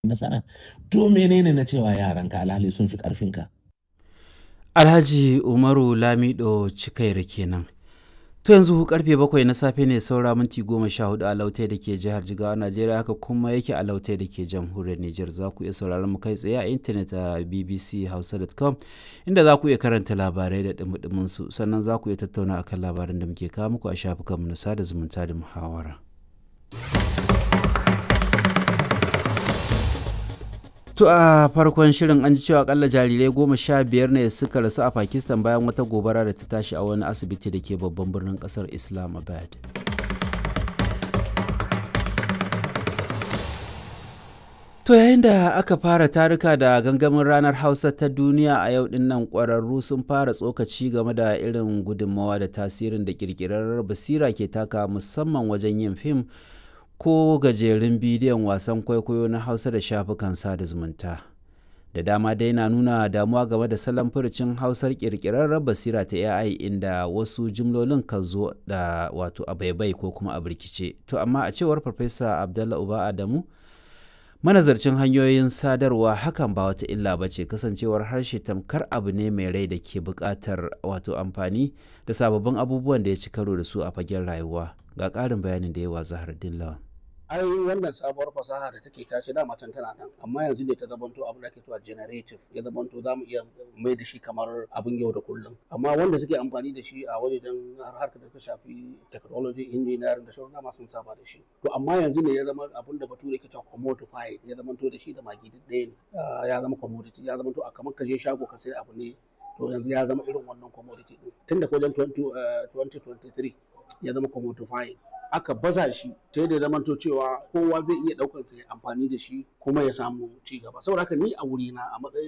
nasara to menene na cewa yaranka alhali sun fi ƙarfinka Alhaji Umaru Lamido Cikaira kenan. To yanzu karfe bakwai na safe ne saura minti goma sha hudu a lautai da ke jihar Jigawa Najeriya haka kuma yake a lautai da ke jamhuriyar Nijar za ku iya sauraron mu kai tsaye a intanet a bbchausa.com inda za ku iya karanta labarai da dumudumin su sannan za ku iya tattauna akan labaran da muke kawo muku a shafukanmu na sada zumunta da muhawara. To a farkon shirin an ji cewa akalla jarirai goma sha biyar ne suka rasu a Pakistan bayan wata gobara da ta tashi a wani asibiti da ke babban birnin kasar Islamabad. To yayin da aka fara taruka da gangamin ranar Hausa ta duniya a yau din nan ƙwararru sun fara tsokaci game da irin gudunmawa da tasirin da ƙirƙirar basira ke taka musamman wajen yin fim ko gajerun bidiyon wasan kwaikwayo na hausa da shafukan sada zumunta da dama dai na nuna damuwa game da salon furucin hausar kirkirar basira ta ai inda wasu jimlolin kan zo da wato a baibai ko kuma a birkice to amma a cewar farfesa abdallah uba adamu manazarcin hanyoyin sadarwa hakan ba wata illa ba ce kasancewar harshe tamkar abu ne mai rai da ke buƙatar wato amfani da sababbin abubuwan da ya ci karo da su a fagen rayuwa ga ƙarin bayanin da yawa zahar lawan ai wannan sabuwar fasaha da take tashi da matan tana nan amma yanzu ne ta zamanto abin da ake cewa generative ya zamanto za mu iya mai da shi kamar abin yau da kullum amma wanda suke amfani da shi a wajen harkar da ta shafi technology engineering da sauran dama sun saba da shi to amma yanzu ne ya zama abin da bature ke cewa commodified ya zamanto da shi da magi ɗaya ne ya zama commodity ya zamanto a kamar ka je shago ka sai abu ne to yanzu ya zama irin wannan commodity din tun da wajen 2023 ya zama commodified aka baza shi ta yadda zamanto cewa kowa zai iya ɗaukar sa ya amfani da shi kuma ya samu ci gaba saboda haka ni a wurina a matsayin